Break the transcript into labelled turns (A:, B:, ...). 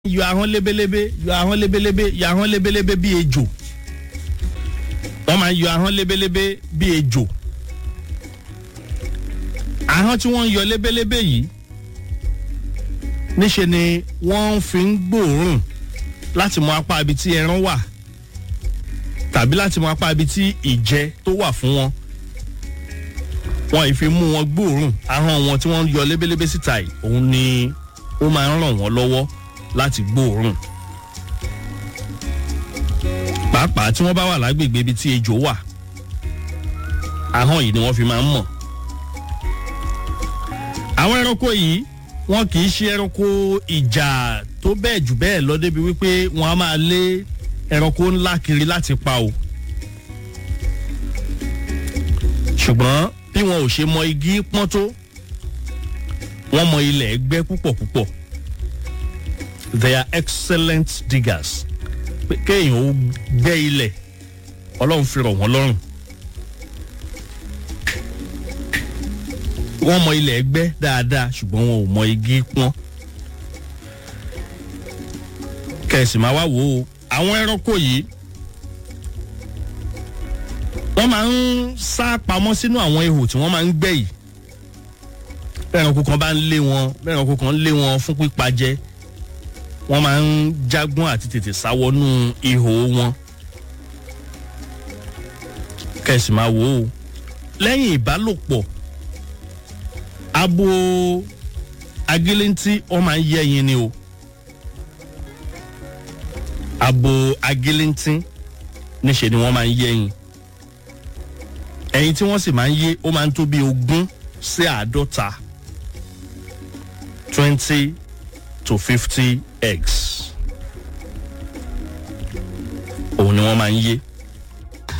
A: yọ ahọ́n lébélébé yọ ahọ́n lébélébé yọ ahọ́n lébélébé bí ejò wọ́n máa ń yọ ahọ́n lébélébé bí ejò ahọ́n tí wọ́n ń yọ lébélébé yìí níṣe ni wọ́n fi ń gbòòrùn láti mọ apá ibi tí ẹran wà tàbí láti mọ apá ibi tí ìjẹ tó wà fún wọn wọn ì fi mú wọn gbòòrùn ahọ́n wọn tí wọ́n ń yọ lébélébé síta yìí òun ni ó máa ń ràn wọ́n lọ́wọ́ láti gbóòórùn pàápàá tí wọ́n bá wà lágbègbè ibi tí ejò wà ahọ́n yìí ni wọ́n fi máa ń mọ̀ àwọn ẹranko yìí wọn kì í ṣe ẹranko ìjà tó bẹ́ẹ̀ jù bẹ́ẹ̀ lọ débi wípé wọ́n á máa lé ẹranko ńlá kiri láti pa o ṣùgbọ́n bí wọn ò ṣe mọ igi pọ́n tó wọ́n mọ ilẹ̀ ẹgbẹ́ púpọ̀ púpọ̀ they are excellent diggers pé kéèyàn ó gbẹ́ ilẹ̀ ọlọ́run fi rọ̀ wọ́n lọ́rùn wọ́n mọ ilẹ̀ ẹgbẹ́ dáadáa ṣùgbọ́n wọn ò mọ igi pọ́n kẹ̀sì máa wá wò ó àwọn ẹranko yìí wọ́n máa ń sá pamọ́ sínú àwọn ihò tí wọ́n máa ń gbẹ́ yìí bẹ́ẹ̀ranko kan bá ń lé wọn bẹ́ẹ̀ranko kan ń lé wọn fún pípa jẹ wọ́n máa ń jágbọ́n àti tètè sáwọnú ihò wọn kẹ̀sì máa wò ó lẹ́yìn ìbálòpọ̀ abo agilintí wọ́n máa ń yé ẹyin ni o abo agilintí níṣẹ́ ni wọ́n máa ń yé ẹyin ẹyin tí wọ́n sì máa ń yé ó máa ń tó bí ogún sí àádọ́ta twenty to fifty eggs òun ni wọ́n máa ń yé